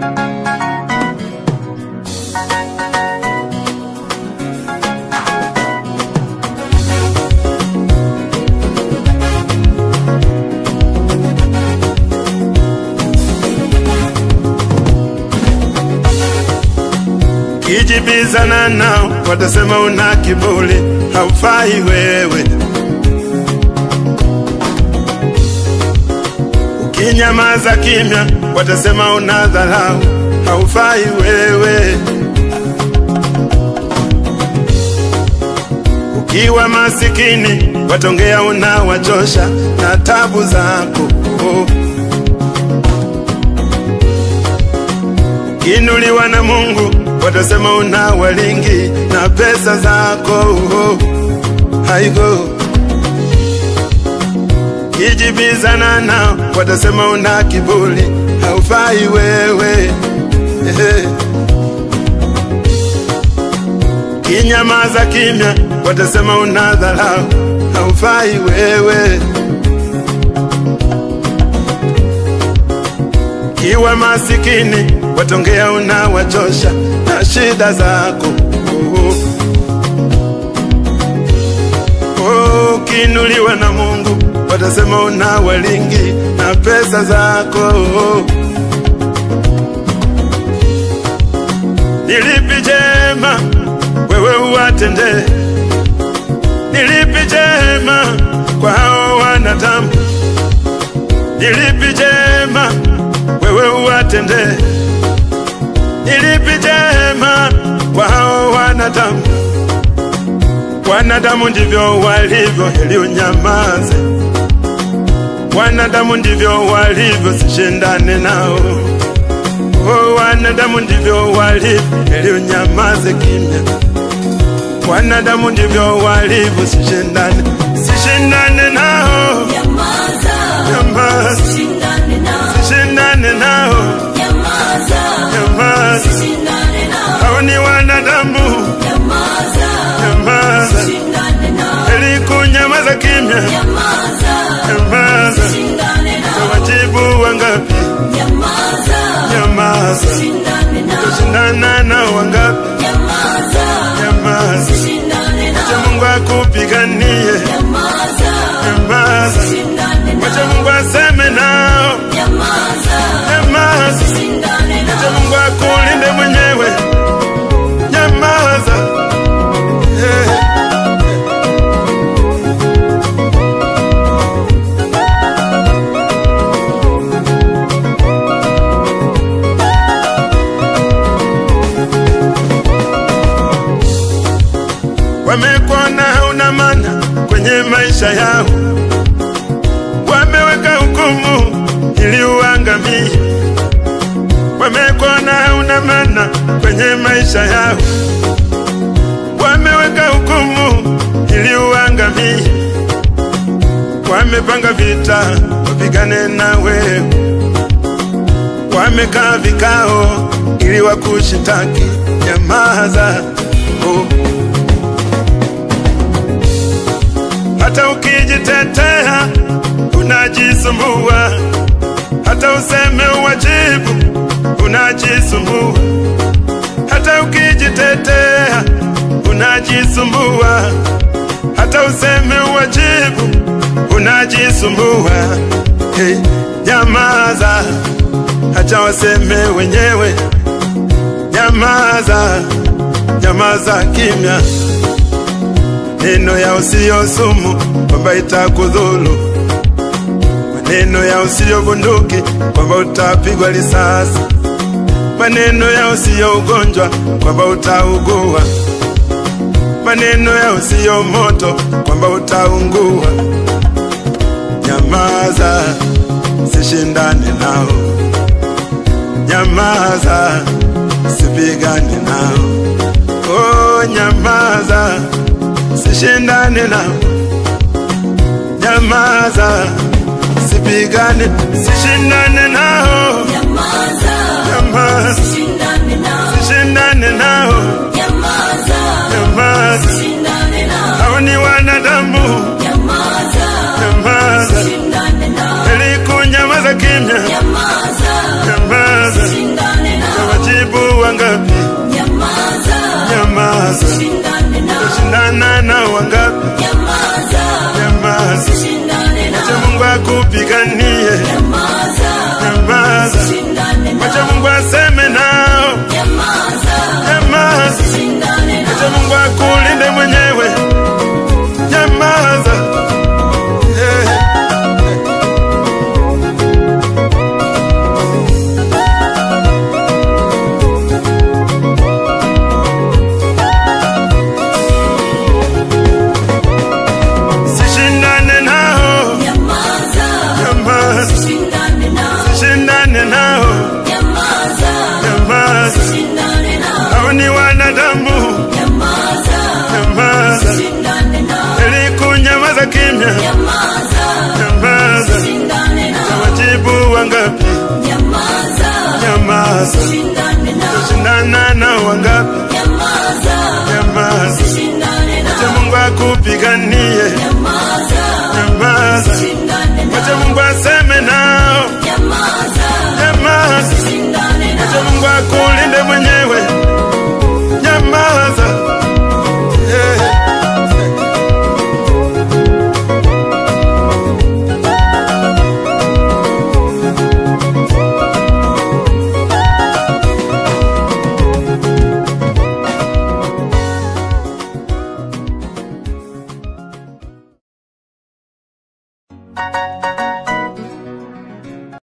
kijibizana nao watasema una kiburi, haufai wewe. Ukinyamaza kimya watasema una dharau, haufai wewe. Ukiwa masikini watongea unawachosha na tabu zako oh. Kinuliwa na Mungu watasema una walingi na pesa zako oh. Haigo kijibizana nao watasema una kiburi, haufai wewe Ehe. Kinyamaza kimya watasema una dharau, haufai wewe. Kiwa masikini watongea unawachosha na shida zako oh. Oh, kinuliwa na Mungu watasema una walingi na pesa zako oh. Nilipi jema wewe uwatende, nilipi jema kwa hao wanadamu, nilipi jema wewe uwatende, nilipi jema kwa hao wanadamu. Wanadamu ndivyo walivyo, heri unyamaze. Wanadamu ndivyo walivyo, sishindane nao. Oh, wanadamu ndivyo walivyo, heri unyamaze kimya. Wanadamu ndivyo walivyo, sishindane, sishindane nao, Nyamaza, nyamaza, shindane nao. sishindane nao, Nyamaza, nyamaza. shindane nao. Hao ni wanadamu, Nyamaza, nyamaza, shindane nao. heri kunyamaza kimya, Nyamaza, nyamaza. shindane nao. Wajibu wangapi? Nyamaza, Nyamaza, shindane nao. shindana nao wangapi? Nyamaza, Nyamaza, shindane acha nao. Mungu akupiganie. Nyamaza, Nyamaza, shindane acha nao. Mungu aseme nao. Nyamaza, Nyamaza, shindane acha nao. Mungu akulinde mwenyewe. Nyamaza. Eh. Wamekuona hauna maana kwenye maisha yao, wameweka hukumu ili uangamie. Wamekuona hauna maana kwenye maisha yao, wameweka hukumu ili uangamie. Wamepanga vita wapigane na wewe, wamekaa vikao ili wakushitaki. Nyamaza oh. Hata ukijitetea unajisumbua, hata useme uwajibu unajisumbua, hata ukijitetea unajisumbua, hata useme uwajibu unajisumbua. Hey, nyamaza, acha waseme wenyewe. Nyamaza, nyamaza kimya maneno ya usiyo sumu kwamba itakudhuru, maneno ya usiyo bunduki kwamba utapigwa risasi, maneno ya usiyo ugonjwa kwamba utaugua, maneno ya usiyo moto kwamba utaungua. Nyamaza, sishindane nao. Nyamaza, sipigane nao. Oh, nyamaza, sishindane nao. Nyamaza, sipigane, sishindane nao. Nyamaza, Nyamaza, shindane nao. sishindane nao. Nyamaza, Nyamaza, shindane nao. hao ni wanadamu. Nyamaza, Nyamaza, shindane nao. ili kunyamaza kimya. Nyamaza, Nyamaza, shindane shindana na wangapi? Nyamaza. Nyamaza, Usishindane acha nao. Mungu akupiganie. Nyamaza. Nyamaza, Usishindane acha nao. Mungu aseme nao. Nyamaza. Nyamaza, Usishindane acha nao. Mungu akulinde mwenyewe. Nyamaza. Eh. Sishindane nao. Nyamaza. Nyamaza, Usishindane nao. shindane nao. Nyamaza. Nyamaza, Usishindane nao. hao ni wanadamu. Nyamaza. Nyamaza, Usishindane nao. ili kunyamaza kimya. Nyamaza. Nyamaza, Usishindane nao. wajibu wangapi? Nyamaza. Nyamaza, Usishindane nao. shindana na wangapi? Nyamaza. Nyamaza, Usishindane acha nao. Mungu akupiganie. Nyamaza.